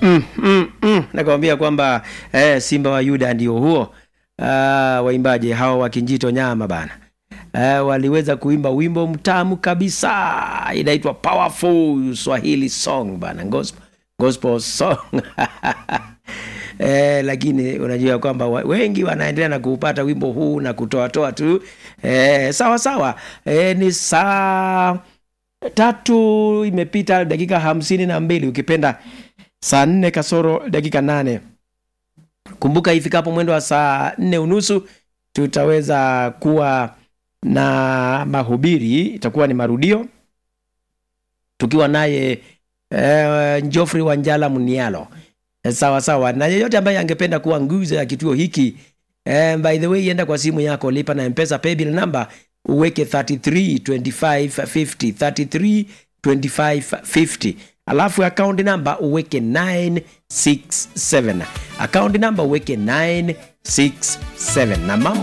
mm, mm, mm. nakwambia kwamba eh, simba wa yuda ndio huo ah, waimbaji hawa wa kinjito nyama bana eh, waliweza kuimba wimbo mtamu kabisa inaitwa powerful swahili song bana gospel, gospel song Eh, lakini unajua kwamba wa- wengi wanaendelea na kuupata wimbo huu na kutoatoa tu eh, sawa sawa eh, ni saa tatu imepita dakika hamsini na mbili ukipenda saa nne kasoro dakika nane kumbuka ifikapo mwendo wa saa nne unusu tutaweza kuwa na mahubiri itakuwa ni marudio tukiwa naye eh, Geoffrey Wanjala Munialo Eh, sawa sawa na yeyote ambaye angependa kuwa nguzo ya kituo hiki eh, by the way enda kwa simu yako lipa na mpesa paybill number uweke 332550 332550 alafu account number uweke 967 account number uweke 967 na mambo